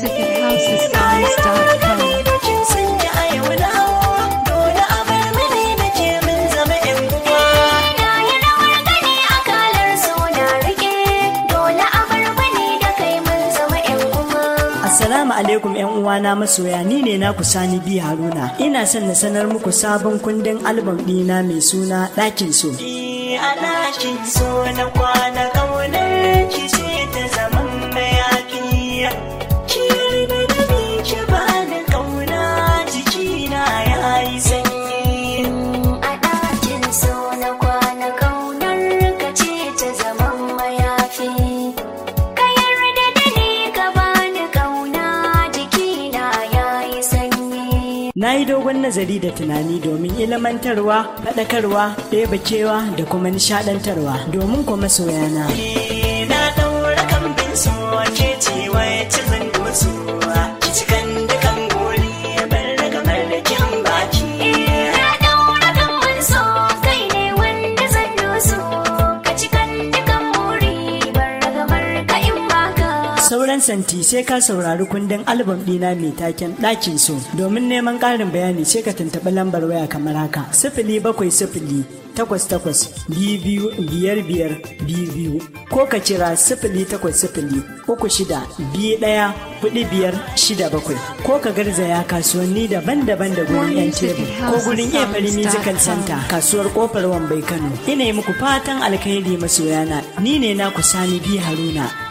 music at housesongs.com. Na yi rawar gani akalar so na rike dole a bar mani da kai mun zama 'yan uwa. Assalamu alaikum ‘yan uwana masoya ni ne na Sani bi Haruna. Ina son na sanar muku sabon kundin albam ɗina mai suna ɗakin so. a ɗakin so na kwana ƙaunar ki ce ta zaman mayafi ki yarda da ni ki ba da ƙauna jikina ya yi sanyi A ɗakin so na kwana ƙaunar ka ce ta zaman mayafi. Ka yarda da ni ka bani ƙauna jikina ya yi sanyi. Na yi dogon nazari da tunani domin ilmantarwa, faɗakarwa, ɗebakewa da kuma nishaɗantarwa domin kuma soyana. Eh, na ɗaura kambin so ke ce wacce zan doso ki cikan dukan gori bar da kamar da kin baki Na ɗaura gamban so kai ne wanda zan doso. Ka cikan dukan muri bar ragamar ka in baka. Sauran santi sai ka saurari kundin albam ɗina mai taken ɗakin so. Domin neman ƙarin bayani sai ka tuntuɓi lambar waya kamar haka. Sifili bakwai sifili takwas takwas biyu biyu biyar biyar biyu biyu ko ka kira sifili takwas sifili uku shida biyu ɗaya hudu biyar shida bakwai ko ka garzaya kasuwanni daban-daban da gurin yan tebur ko gurin efari musical center kasuwar kofar wambai kano ina yi muku fatan alkhairi masoyana ni ne naku sani bi haruna